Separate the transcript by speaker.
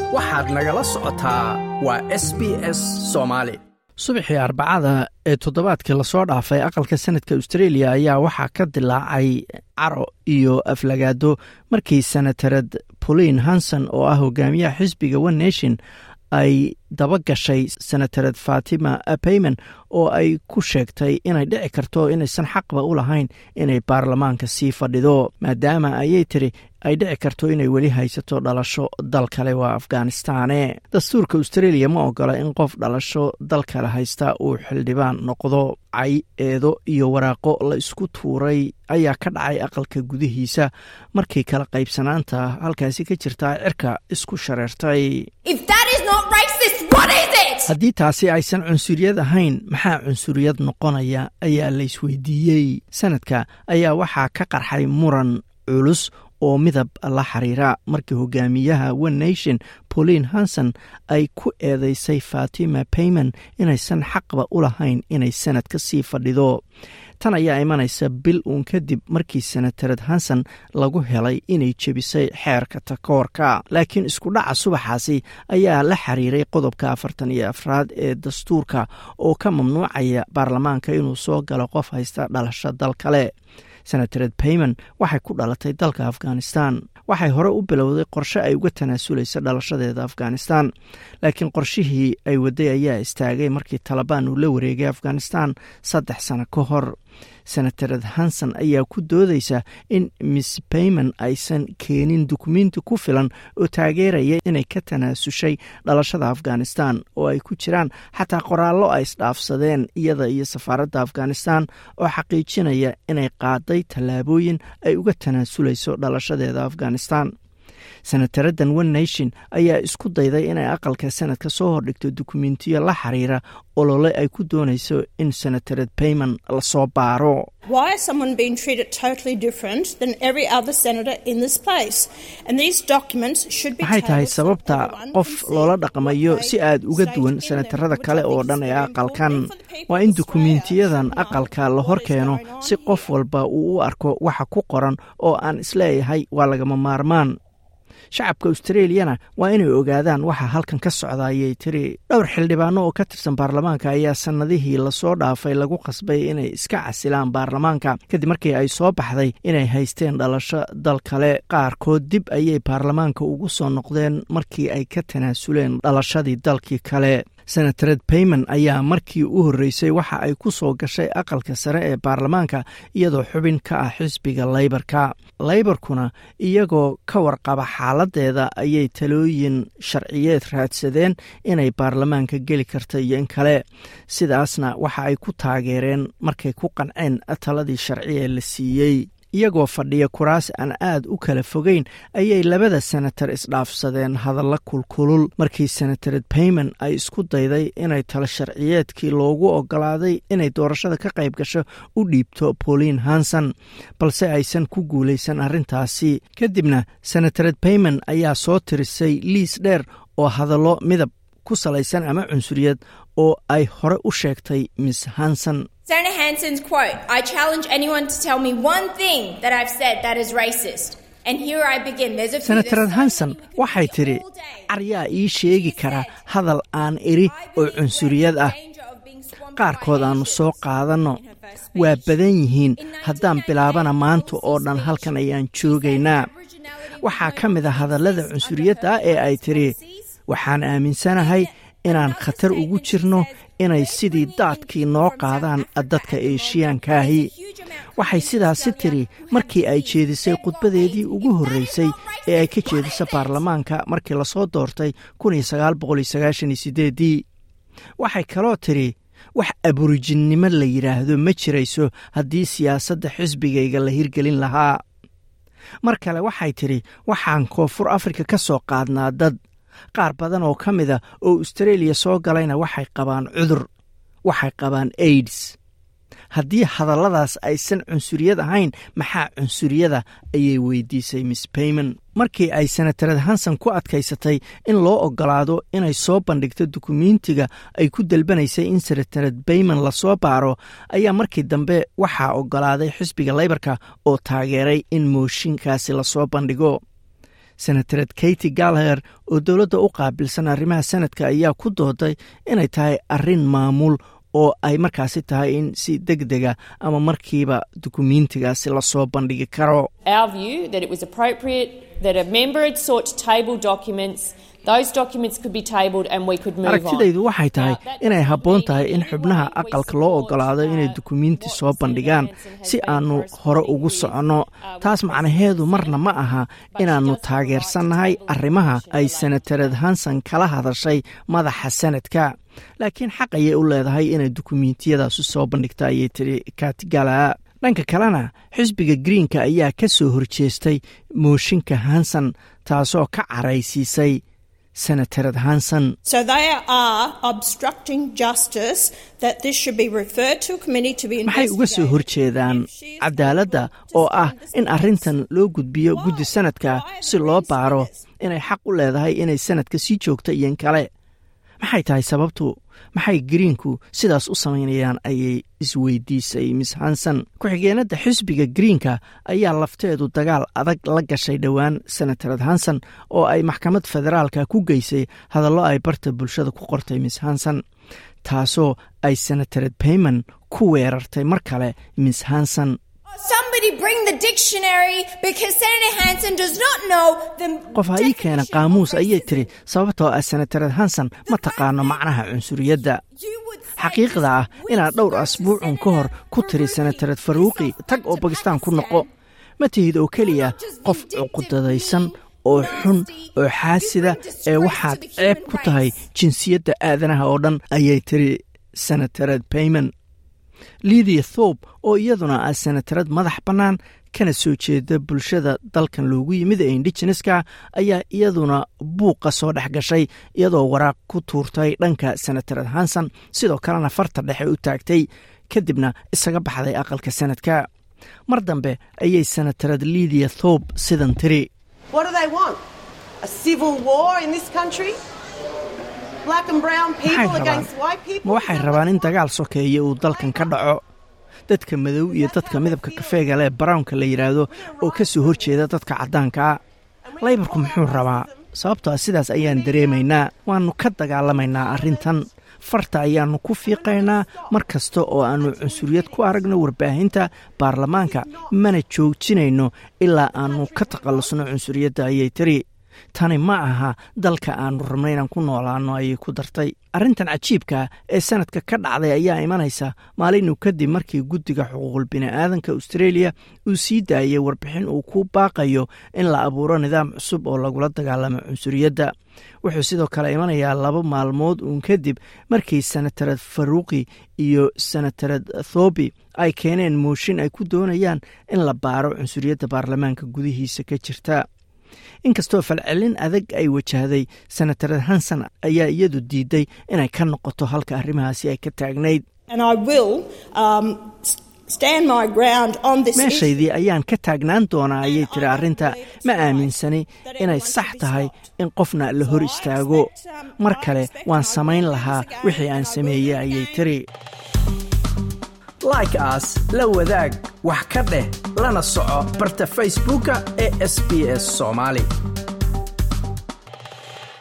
Speaker 1: waxaad nagala socotaa waa s b s soomaali
Speaker 2: subaxii arbacada ee toddobaadkii lasoo dhaafay aqalka sanadka australia ayaa waxaa ka dilaacay caro iyo aflagaado markii senatarad pauline hanson oo ah hogaamiyaha xisbiga one nation ay daba gashay senatarad fatima payman oo ay ku sheegtay inay dhici karto inaysan xaqba u lahayn inay baarlamaanka sii fadhido maadaama ayay tiri ay dhici karto inay weli haysato dhalasho dal kale waa afghanistane dastuurka australia ma ogola in qof dhalasho dal kale haysta uu xildhibaan noqdo cay eedo iyo waraaqo la isku tuuray ayaa ka dhacay aqalka gudihiisa markii kala qaybsanaanta halkaasi ka jirtaa cirka isku shareertay haddii taasi aysan cunsuriyad ahayn maxaa cunsuriyad noqonaya ayaa la isweydiiyey sanadka ayaa waxaa ka qarxay muran culus oo midab la xiriira markii hogaamiyaha one nation pauline hanson ay ku eedeysay fatima payman inaysan xaqba u lahayn inay sanad ka sii fadhido tan ayaa imanaysa bil uun kadib markii senatarad hanson lagu helay inay jebisay xeerka takoorka laakiin isku dhaca subaxaasi ayaa la xiriiray qodobka afartan iyo afraad ee dastuurka oo ka mamnuucaya baarlamaanka inuu soo galo qof haysta dhalasho dal kale senatared payman waxay ku dhalatay dalka afghanistan waxay hore u bilowday qorshe ay uga tanaasulaysa dhalashadeeda afghanistan laakiin qorshihii ay waday ayaa istaagay markii talabaan uu la wareegay afghanistan saddex sano ka hor senatarad hanson ayaa ku doodeysa in miss payman aysan keenin dukumenti ku filan oo taageeraya inay ka tanaasushay dhalashada afghanistan oo ay ku jiraan xataa qoraallo ay isdhaafsadeen iyada iyo safaaradda afghanistan oo xaqiijinaya inay qaaday tallaabooyin ay uga tanaasulayso dhalashadeeda afghanistan senataradan one nation ayaa isku dayday inay aqalka sanadka soo hordhigto dukumentiyo la xiriira olole ay ku doonayso in senatarad payman lasoo baaro maxay tahay sababta qof loola dhaqmayo si aad uga duwan senatarada kale oo dhan ee aqalkan waa in dukumentiyadan aqalka la hor keeno si qof walba uu u arko waxa ku qoran oo aan isleeyahay waa lagama maarmaan shacabka australiyana waa inay ogaadaan waxa halkan ka socda ayay tiri dhowr xildhibaano oo ka tirsan baarlamaanka ayaa sannadihii lasoo dhaafay lagu qasbay inay iska casilaan baarlamaanka kadib markii ay soo baxday inay haysteen dhalasho dal kale qaarkood dib ayay baarlamaanka ugu soo noqdeen markii ay ka tanaasuleen dhalashadii dalkii kale senatared payman ayaa markii u horreysay waxa ay ku soo gashay aqalka sare ee baarlamaanka iyadoo xubin ka ah xisbiga leybarka leybarkuna iyagoo ka warqaba xaaladeeda ayay talooyin sharciyeed raadsadeen inay baarlamaanka geli karta iyo in kale sidaasna waxa ay ku taageereen markay ku qanceen taladii sharci ee la siiyey iyagoo fadhiya kuraas aan aad u kala fogeyn ayay labada senatar isdhaafsadeen hadalla kulkulul markii senatared payman ay isku dayday inay talo sharciyeedkii loogu ogolaaday inay doorashada ka qayb gasho u dhiibto pauline hanson balse aysan ku guulaysan arrintaasi kadibna senatared payman ayaa soo tirisay liis dheer oo hadallo midab ku salaysan ama cunsuriyad oo ay hore u sheegtay miss hanson
Speaker 3: Senator Hanson's quote I challenge anyone to tell me one thing that I've said that is racist. And here I begin. There's a few
Speaker 2: senatarad hanson waxay tidhi caryaa ii sheegi kara hadal aan iri oo cunsuriyad ah qaarkood aannu soo qaadanno waa badan yihiin haddaan bilaabana maanta oo dhan halkan ayaan joogaynaa waxaa ka mid a hadallada cunsuriyadda ee ay tidhi waxaan aaminsanahay inaan khatar ugu jirno inay sidii daadkii noo qaadaan dadka eeshiyaankaahi waxay sidaasi tiri markii ay jeedisay khudbadeedii ugu horreysay ee ay ka jeediso baarlamaanka markii lasoo doortay dii waxay kaloo tidhi wax aburijinnimo la yidhaahdo ma jirayso haddii siyaasadda xisbigayga la hirgelin lahaa mar kale waxay tidhi waxaan koonfur afrika ka soo qaadnaa dad qaar badan oo ka mida oo australia soo galayna waxay qabaan cudur waxay qabaan aids haddii hadalladaas aysan cunsuriyad ahayn maxaa cunsuriyada ayay weydiisay miss payman markii ay senatarad hanson ku adkaysatay in loo ogolaado inay soo bandhigto dukumentiga ay ku dalbanaysay in senatarad bayman lasoo baaro ayaa markii dambe waxaa ogolaaday xisbiga leybarka oo taageeray in mooshinkaasi lasoo bandhigo senatared katy galher oo dowladda u qaabilsan arrimaha sanadka ayaa ku dooday inay tahay arrin maamul oo ay markaasi tahay in si deg dega ama markiiba dukumiintigaasi lasoo bandhigi karo aragtidaydu waxay tahay inay habboon tahay in xubnaha aqalka loo ogolaado inay dukumiinti soo bandhigaan si aannu hore ugu soconno taas macnaheedu marna ma aha inaannu taageersannahay arrimaha ay senatared hanson kala hadashay madaxa sanadka laakiin xaq ayay u leedahay inay dukumiintiyadaasi soo bandhigta ayay tiri katigala dhanka kalena xisbiga greenka ayaa ka soo horjeestay mooshinka hanson taasoo ka caraysiisay senatared hanson maxay uga soo horjeedaan cadaaladda oo ah in arrintan loo gudbiyo guddi sanadka si loo baaro inay xaq u leedahay inay sanadka sii joogta iyon kale maxay tahay sababtu maxay greenku sidaas u samaynayaan ayay isweydiisay miss hanson ku-xigeenadda xisbiga greenka ayaa lafteedu dagaal adag la gashay dhowaan senatared hanson oo ay maxkamad federaalka ku geysay hadallo ay barta bulshada ku qortay miss hanson taasoo ay senatared payman ku weerartay mar kale miss hanson qof ha ii keena qaamuus ayay tiri sababtoo ah senatared hanson ma taqaano macnaha cunsuriyadda xaqiiqda ah inaad dhowr asbuucun ka hor ku tiri senatared faruuqi tag oo bakistaan ku noqo ma tihid oo keliya qof cuqudadaysan oo xun oo xaasida ee waxaad ceeb ku tahay jinsiyadda aadanaha oo dhan ayay tiri senatared payman lidia thobe oo iyaduna ah senatarad madax bannaan kana soo jeeda bulshada dalkan loogu yimid ee indigeneska ayaa iyaduna buuqa soo dhex gashay iyadoo waraaq ku tuurtay dhanka senatarad hanson sidoo kalena farta dhexe u taagtay kadibna isaga baxday aqalka sanadka mar dambe ayay senatarad lidia thobe sidan tiri ma waxay rabaan in dagaal sokeeya uu dalkan ka dhaco dadka madow iyo dadka midabka kafeega leh brownka la yidhaahdo oo ka soo horjeeda dadka caddaankaa laybarku muxuu rabaa sababtoo ah sidaas ayaan dareemaynaa waannu ka dagaalamaynaa arrintan farta ayaannu ku fiiqaynaa mar kasta oo aannu cunsuriyad ku aragno warbaahinta baarlamaanka mana joojinayno ilaa aannu ka takhallusno cunsuriyadda ayay tiri tani ma aha dalka aannu rabno inaan ku noolaanno ayay ku dartay arrintan cajiibka ee sanadka ka dhacday ayaa imanaysa maalinu kadib markii guddiga xuquuqul bini'aadanka austareeliya uu sii daayay warbixin uu ku baaqayo in la abuuro nidaam cusub oo lagula dagaalamo cunsuriyadda wuxuu sidoo kale imanayaa laba maalmood uun kadib markii senatarad faruuqi iyo senatarad thobi ay keeneen mooshin ay ku doonayaan in la baaro cunsuriyadda baarlamaanka gudihiisa ka jirta inkastoo falcelin adag ay wajahday senatarad hanson ayaa iyadu diiday inay ka noqoto halka arrimahaasi ay ka taagnayd meeshaydii ayaan ka taagnaan doonaa ayay tiri arrinta ma aaminsani inay sax tahay in qofna la hor istaago mar kale waan samayn lahaa wixii aan sameeyey ayay tiri
Speaker 1: like aas la wadaag wax ka dheh lana soco barta facebooka ee sb s soomaali